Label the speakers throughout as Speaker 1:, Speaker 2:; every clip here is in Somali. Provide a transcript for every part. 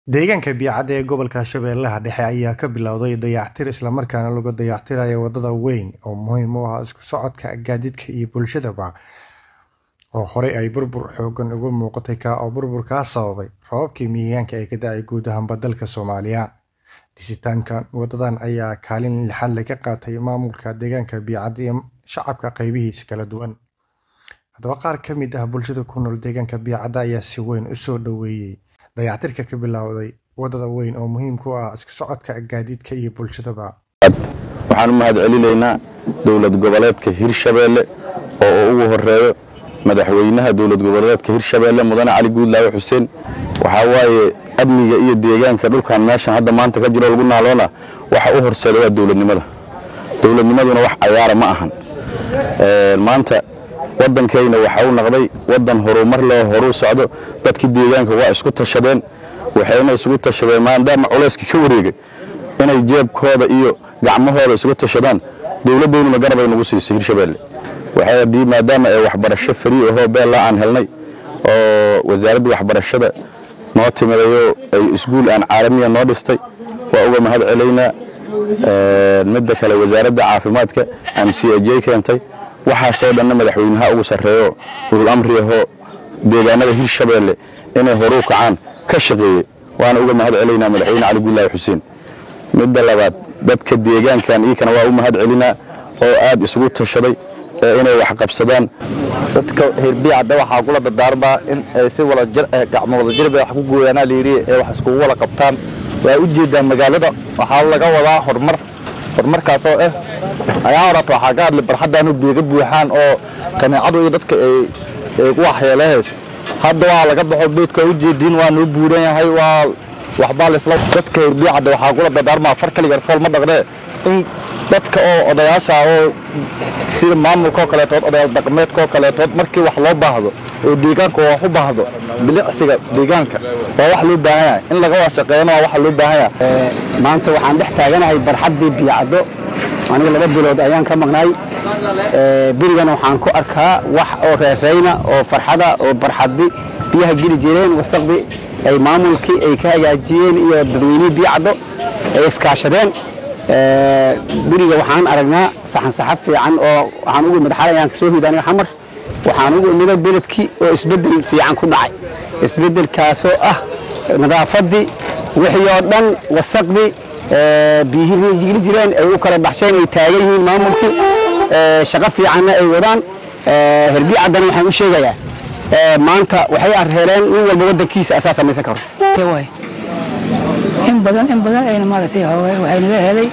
Speaker 1: Deegaanka Biacada ee gobolka Shabeellaha Dhexe ayaa ka bilowday dayactir isla markaana lagu dayactirayo wadada weyn oo muhiim u ah isku socodka gaadiidka iyo bulshadaba oo horey ay burbur xooggan uga muuqatay ka oo burburkaas sababay roobabkii miyigaanka ee ka da'ay guud ahaanba dalka Soomaaliya. Dhisitaankan wadadan ayaa kaalin lixaad leh ka qaatay maamulka deegaanka Biacada iyo shacabka qaybihiisa kala duwan. Haddaba qaar ka mid ah bulshada ku nool deegaanka Biacada ayaa si weyn u soo dhoweeyay dayactirka ka bilowday wadada weyn oo muhiim ku ah isku socodka gaadiidka iyo bulshadaba.
Speaker 2: waxaan u mahad celinaynaa dowlad goboleedka hirshabeelle oo ugu horeeyo madaxweynaha dowlad goboleedka hirshabeelle mudane cali guudlaawe xuseen waxaa waaye amniga iyo deegaanka dhulkan meeshan hadda maanta ka jiro lagu naaloona waxa u horseeda waa dowladnimada dowladnimaduna wax cayaara ma ahan maanta waddankayna waxa uu noqday waddan horumar leh oo horuu socdo dadkii deegaanka waa isku tashadeen waxayna isugu tashadeen maadaama culayska ka wareegay inay jeebkooda iyo gacmahooda isugu tashadaan dowladdeynuna garabay nagu siisay hirshabeelle waxay haddii maadaama ay waxbarasho farii ahoo beella aan helnay oo wasaaradda waxbarashada noo timidayoo ay iskuul aan caalamiya noo dhistay waa uga mahad celaynaa midda kale wasaaradda caafimaadka m c j keentay waxaasoo dhanna madaxweynaha ugu sarreeyo ulul amri ahoo deegaanada hirshabeelle inay horuu kacaan ka shaqeeyey waana uga mahad celaynaa madaxweyne cali guulaahi xuseen midda labaad dadka deegaankan iikana waa u mahad celinaa oo aad isugu tashaday ee inay wax qabsadaan
Speaker 3: dadka hirbiicadda waxaa kula dardaarmaa in ay si gacmo wadajirba wax ku gooyaanaa layidhi ee wax iskugu wada qabtaan waa u jeedaan magaalada waxaa laga wadaa horumar horumarkaasoo ah ayaa horata waxaa ka hadlay barxaddaanu biiga buuxaan oo kaneecadu iyo dadka ay ku waxyeelehayso hadda waa laga baxo beedka u jeediin waa noo buuran yahay waa waxbaa laisla dadka hirbiicadda waxaa kula dardaarmaa far kaligar fool ma dhaqnee in dadka oo odayaasha oo sida maamulkaoo kaleetood odayaal dhaqameedkaoo kaleetood markii wax loo baahdo oo deegaanka wax u baahdo bilicsiga deegaanka waa wax loo baahan yahay in laga wada shaqeeyana waa waxa loo baahan yahay
Speaker 4: maanta waxaan dhex taaganahay barxaddii biyacaddo aniga laba bilood ayaan ka maqnaay berigana waxaan ku arkaa wax oo reereyna oo farxada oo barxaddi biyaha geli jireen wasaqdi ay maamulkii ay ka hagaajiyeen iyo dadweynihii biyacaddo ay iskaashadeen beriga waxaan aragnaa saxan saxab fiican oo waxaan ugu imid xalay aan kasoo hid aniga xamar waxaan ugu imida beledkii oo isbeddel fiican ku dhacay isbeddelkaasoo ah nadaafaddii wixii oo dhan wasaqdii biyihii jigli jireen ay u kala baxsheen ay taagan yihiin maamulkii shaqo fiicanna ay wadaan herbiicaddana waxaan u sheegayaa maanta waxay arheeleen nin walba waddankiisa asaa samaysan karo
Speaker 5: in badan in badan ayna maaragtay waxay naga helay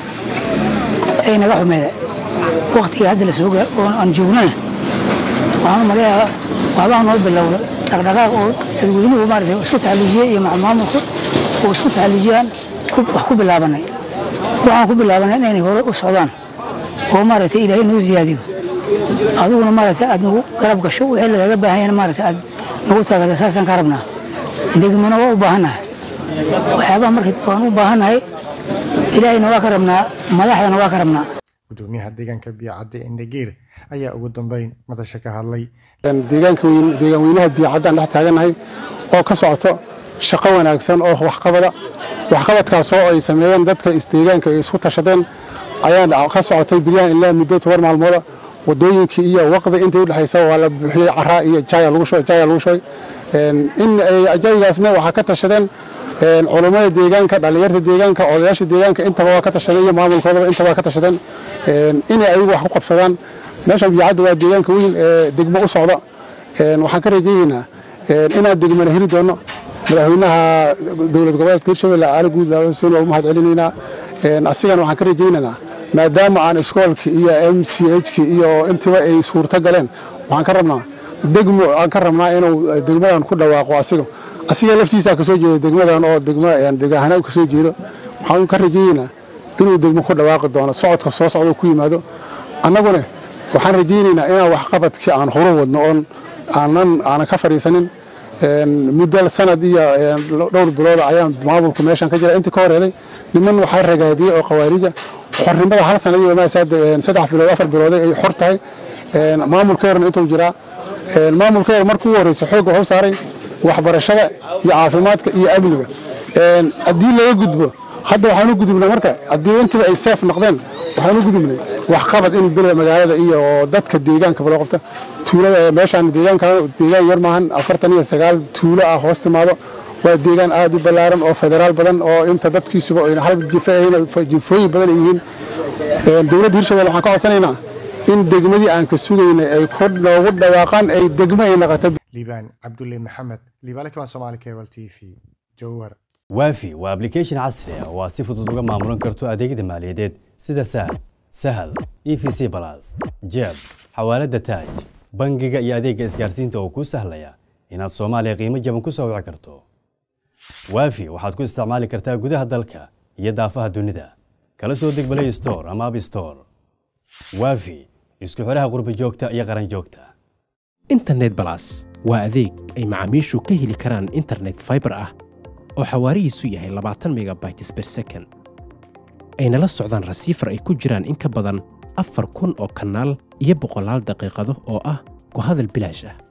Speaker 5: ay naga xumeeda waqtigii hadda la soo oo aan joognana waxaan u maleeyaa waxbaa noo bilowda dhaqdhaqaaq oo dadweynuhu maaragtay isku taxalluujiyey iyo maamulku oo isku taxalluujiyaan wax ku bilaabanay waxaan ku bilaabanay inaynay hore u socdaan oo maaragtay ilaahay noo siyaadiyo adiguna maaragtay aad nagu garab gasho wixii lagaga baahan yahay maaragtay aad nagu taagata saasaan ka rabnaa degmana waa u baahannahay waxyaabaha marka waan u baahannahay ilaahayna waa ka rabnaa madaxdana waa ka rabnaa
Speaker 1: gudoomiyaha deegaanka biacadde indhageer ayaa ugu dambeyn madasha ka hadlay
Speaker 6: deegaanka deegaan weynaha biyacaddaan dhex taagannahay oo ka socoto shaqo wanaagsan oo waxqabada waxqabadkaasoo ay sameeyeen dadka isdeegaanka ay isku tashadeen ayaa ka socotay bilyahan ilaa muddo toban maalmooda wadooyinkii iyo waqdi intii udhexaysa waa la buuxiyey caraa iyo jaaya lagu shubay in ajaygaasna waxaa ka tashadeen culummada deegaanka dhallinyarta deegaanka odayaasha deegaanka intaba waa ka tashadeen iyo maamulkoodaba intaba waa ka tashadeen inay ayagu wax ku qabsadaan meeshan biyacadda waa deegaanka weyn ee degmo u socda waxaan ka rajaynaynaa inaan degmana heli doono madaxweynaha dowlad goboleedka hirshabelle cali guudlaawe xuseen waa u mahad celinaynaa asigana waxaan ka rajaynaynaa maadaama aan iskoolki iyo m c hki iyo intiba ay suurto galeen waxaan ka rabnaa degmo aan ka rabnaa inuu degmadan ku dhawaaqo asiga asiga laftiisa kasoo jeeda degmadan oo degaahana kasoo jeedo waxaan ka rajaynaynaa inuu degmo ku dhawaaqi doono socodka soo socdo ku yimaado annaguna waxaan rajaynaynaa inaan waxqabadkii aan horu wadno oon aanan ka fadhiisanin muddo sanad iyo dhowr bilooda ayaan maamulku meeshan ka jira intii ka horeeday niman waxaa ragaadiyey oo khawaarija xornimada hal sana iyo saddex bilood afar bilooday ay xor tahay maamulkeerna intuu jiraa maamulkeer markuu ugu horreysa xoogga waxu saaray waxbarashada iyo caafimaadka iyo amniga haddii laga gudbo hadda waxaan u gudubnay marka haddii intiba ay seef noqdeen waxaan u gudubnay waxqabad in bele magaalada iyo dadka deegaankaba loo qabta tuulada meeshaan deegaanka deegaan yar maahan afartan iyo sagaal tuulo ah hoos timaado waa deegaan aad u ballaaran oo federaal badan oo inta dadkiisuba ayna hal jife ahayn jifooyin badan ay yihiin dowladda hirshabelle waxaan ka codsanaynaa in degmadii aan ka sugaynay ay ku noogu dhawaaqaan ay degmo ay noqoto
Speaker 1: liibaan cabdulle maxamed liibaale kaban soomaali cable t v jowhar
Speaker 7: waafi waa application casri ah oo aad si fudud uga maamulan karto adeegyada maaliyadeed sida sahal sahal e v c balas jeeb xawaalada taaj bangiga iyo adeegga isgaarsiinta oo kuu sahlaya inaad soomaaliya qiimo jaban ku soo wici karto waafi waxaad ku isticmaali kartaa gudaha dalka iyo daafaha dunida kala soo deg play store ama app store waafi isku xidhaha qurba joogta iyo qaran joogta
Speaker 8: internet balas waa adeeg ay macaamiishu ka heli karaan internet fiber ah oo xawaarihiisu yahay labaatan megabytes per second ayna la socdaan rasiifar ay ku jiraan in ka badan afar kun oo kanaal iyo boqolaal daqiiqado oo ah ku hadal bilaash ah